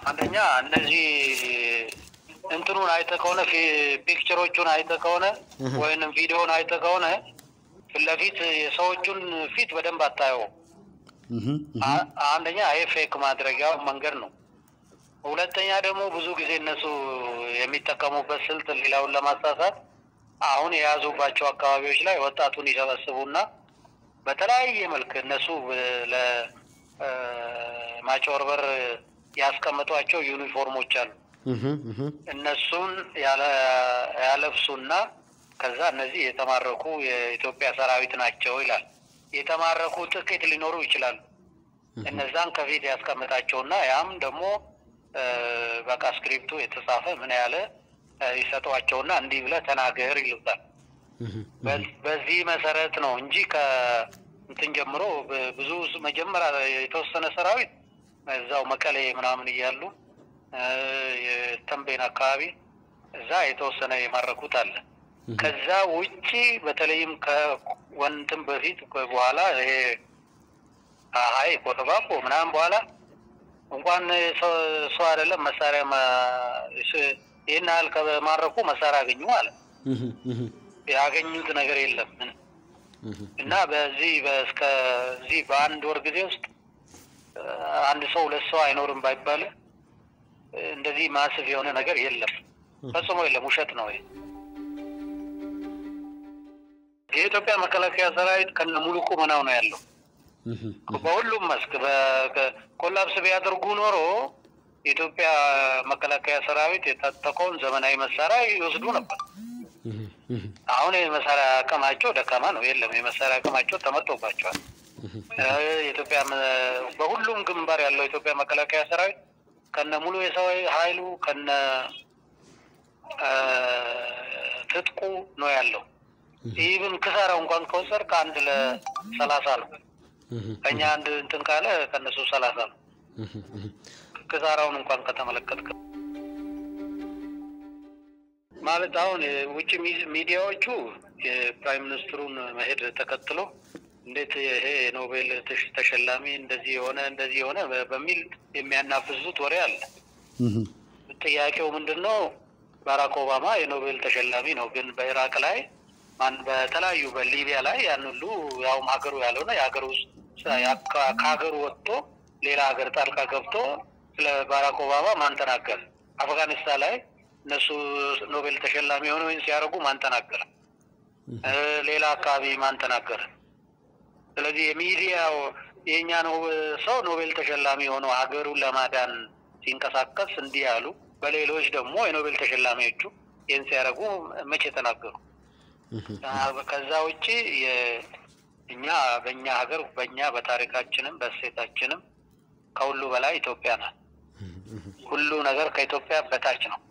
አንደኛ እነዚህ እንትኑን አይተህ ከሆነ ፊ- ፒክቸሮቹን አይተህ ከሆነ ወይንም ቪዲዮውን አይተህ ከሆነ ፊት ለፊት የሰዎቹን ፊት በደንብ አታየውም። እህ፣ እህ፣ አ- አንደኛ ይሄ ፌክ ማድረጊያው መንገድ ነው። ሁለተኛ ደግሞ ብዙ ጊዜ እነሱ የሚጠቀሙበት ስልት ሌላውን ለማሳሳት አሁን የያዙባቸው አካባቢዎች ላይ ወጣቱን ይሰበስቡና በተለያየ መልክ እነሱ ለማጭበርበር ያስቀመጧቸው ዩኒፎርሞች አሉ። እህ፣ እህ፣ እነሱን ያለ- ያለብሱና ከዛ እነዚህ የተማረኩ የኢትዮጵያ ሰራዊት ናቸው ይላል። የተማረኩ ጥቂት ሊኖሩ ይችላሉ። እነዛን ከፊት ያስቀምጣቸውና ያም ደግሞ እ፣ በቃ ስክሪፕቱ የተጻፈ ምን ያለ እ፣ ይሰጧቸውና እንዲህ ብለህ ተናገር ይሉታል። እህ፣ በ- በዚህ መሰረት ነው እንጂ ከእንትን ጀምሮ ብ- ብዙ ስ- መጀመሪያ የተወሰነ ሰራዊት እዛው መቀሌ ምናምን እያሉ እ፣ የተንቤን አካባቢ እዛ የተወሰነ የማረኩት አለ። ከዛ ውጪ በተለይም ከወንትም በፊት በኋላ ይሄ ሀይ ኮተባቦ ምናምን በኋላ እንኳን ሰው ሰው አይደለም መሳሪያ ማ- ስ- ይህን ያህል ከማረኩ መሳሪያ አገኙ ማለት ነው። እህ፣ እህ፣ ያገኙት ነገር የለም ምንም። እህ፣ እና በዚህ እስከዚህ በአንድ ወር ጊዜ ውስጥ እ፣ አንድ ሰው ሁለት ሰው አይኖርም ባይባልም እ፣ እንደዚህ ማስፍ የሆነ ነገር የለም፣ ፈጽሞ የለም። ውሸት ነው ይሄ። የኢትዮጵያ መከላከያ ሰራዊት ከነ ሙሉ ቁመናው ነው ያለው እህ፣ በሁሉም መስክ በ- ኮላፕስ ቢያደርጉ ኖሮ የኢትዮጵያ መከላከያ ሰራዊት የታጠቀውን ዘመናዊ መሳሪያ ይወስዱ ነበር። እህ፣ እህ፣ አሁን የመሳሪያ አቅማቸው ደካማ ነው። የለም የመሳሪያ አቅማቸው ተመቶባቸዋል። እ፣ የኢትዮጵያ መ- በሁሉም ግንባር ያለው የኢትዮጵያ መከላከያ ሰራዊት ከነ ሙሉ የሰው ኃይሉ ከነ እ፣ ትጥቁ ነው ያለው። ኢቭን ክሳራው እንኳን ከወሰድ ከአንድ ለሰላሳ ነው። እህ፣ ከኛ አንድ እንትን ካለ ከነሱ ሰላሳ ነው። እህ፣ እህ። ክሳራውን እንኳን ከተመለከትክ ማለት አሁን የውጭ ሚ- ሚዲያዎቹ የፕራይም ሚኒስትሩን መሄድ ተከትሎ እንዴት ይሄ የኖቤል ተሽ- ተሸላሚ እንደዚህ የሆነ እንደዚህ የሆነ በ- በሚል የሚያናፍዙት ወሬ አለ። እህ፣ ጥያቄው ምንድን ነው? ባራክ ኦባማ የኖቤል ተሸላሚ ነው፣ ግን በኢራቅ ላይ ማን በተለያዩ በሊቢያ ላይ ያን ሁሉ ያውም ሀገሩ ያልሆነ የሀገሩ ውስጥ ያ- ከ- ከሀገሩ ወጥቶ ሌላ ሀገር ጣልቃ ገብቶ ስለ ባራክ ኦባማ ማን ተናገረ? አፍጋኒስታን ላይ እነሱ ኖቤል ተሸላሚ የሆነ ወይም ሲያደርጉ ማን ተናገረ? እ፣ ሌላ አካባቢ ማን ተናገረ? ስለዚህ የሚዲያው የእኛ ነው ሰው ኖቤል ተሸላሚ ሆነው ሀገሩን ለማዳን ሲንቀሳቀስ እንዲህ ያሉ፣ በሌሎች ደግሞ የኖቤል ተሸላሚዎቹ ይህን ሲያደርጉ መቼ ተናገሩ? እህ፣ አ- ከዛ ውጭ የ- እኛ በእኛ ሀገር በእኛ በታሪካችንም በእሴታችንም ከሁሉ በላይ ኢትዮጵያ ናት። ሁሉ ነገር ከኢትዮጵያ በታች ነው።